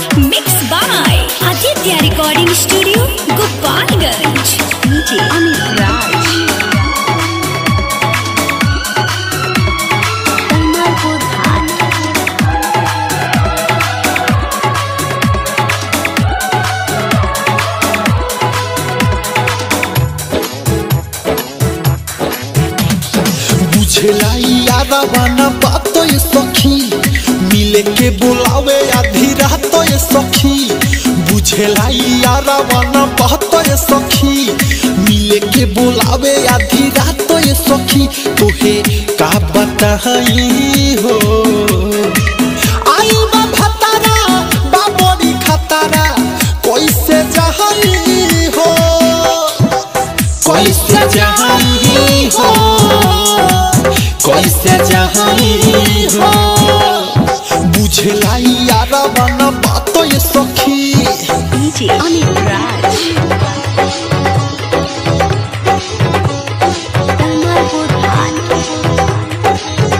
Mixed by Aditya Recording Studio, Gopalganj. DJ Amit Raj. Tamalpur Ghat. बुझेला यादवा न बात ये सखी मिले के बुलावे आधी रात ये सखी बुझेला यादवा न बात ये सखी मिले के बुलावे आधी रात ये सखी तोहे का बताई हो आई बा भतारा बा बड़ी खतरा कैसे जहाई हो कैसे जहाई हो कैसे जहाई हो बुझला यारा बना बात ये सखी DJ Amit Raj. Tamalpur Ghat.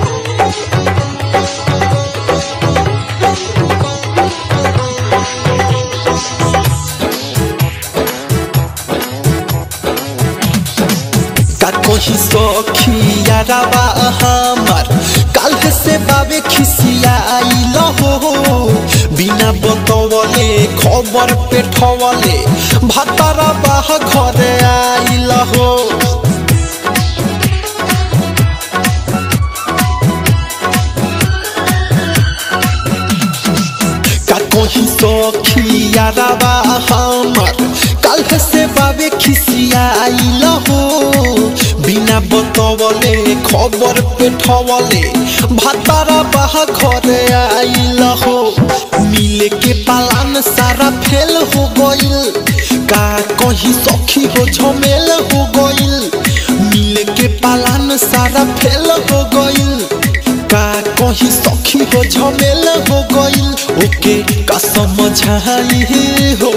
का कही सखी यारा बा हमार काल से बाबे खिसियाइल हो बिना बतवले खबर पेठवले भतारा बाह घरे आइल हो का कही सखी याराबा हमार काल से बाबे खिसियाइल हो बिना बतवले खबर पेठवले भातारा बाह घरे आइल हो मिले के पालान सारा फेल हो गइल का कही सखी हो झमेल हो गइल मिले के पालान सारा फेल हो गइल का कहीं सखी हो झमेल हो गइल ओके का समझाई हो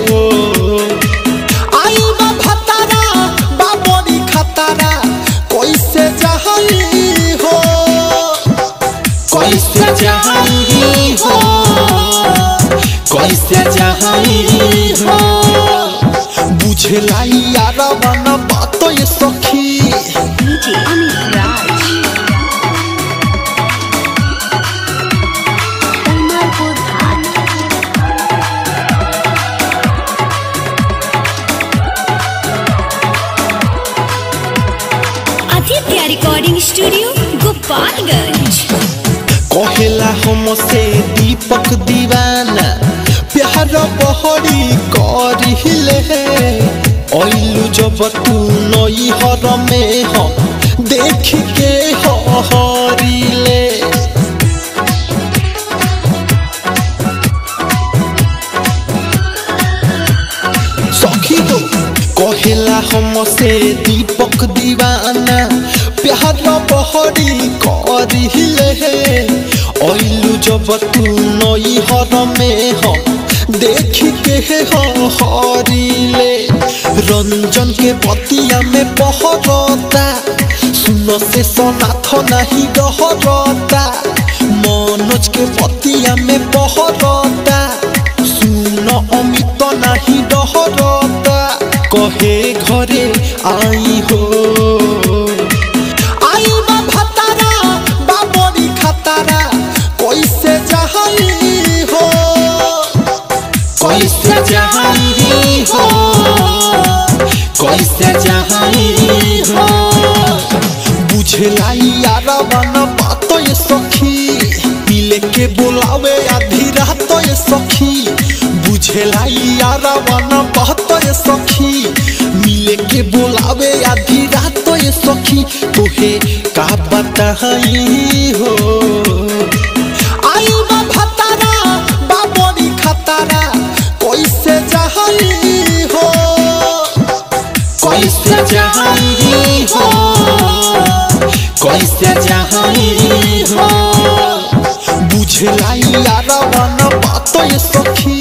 आई बा भतारा बा बड़ी खतरा कैसे जहाई हो कैसे जहाई हो कैसे जहाई हो बुझला यारा बना बात ये सखी DJ Amit Raj. Tamalpur Ghat. Aditya Recording Studio, Gopalganj. कहेला हमसे दीपक दीवाना प्यार बहरी करिले ऐलू जब तू नई हर में हम देख के हरिले सखी हो कहेला हमसे दीपक दीवाना प्यार बहरी करिले ऐलू जब तू नई हर में हम देख के हरिले रंजन के पतिया में बहरता सुन से सनाथ नहीं डहरता मनोज के पतिया में बहरता सुन अमित नहीं डहरता कहे घरे आई हो आई बा भतारा बा बड़ी खतरा कैसे जहाई हो कैसे जहाई हो कैसे जहाई हो बुझला यारा बना बात ये सखी मिले के बुलावे आधी रात ये सखी बुझला यारा बना बात ये सखी मिले के बुलावे आधी रात ये सखी तोहे का बताई हो आई बा भतारा बा बड़ी खतरा कैसे जहाई हो कैसे जहाई हो कैसे जहाई हो बुझला यारा बना बात ये सखी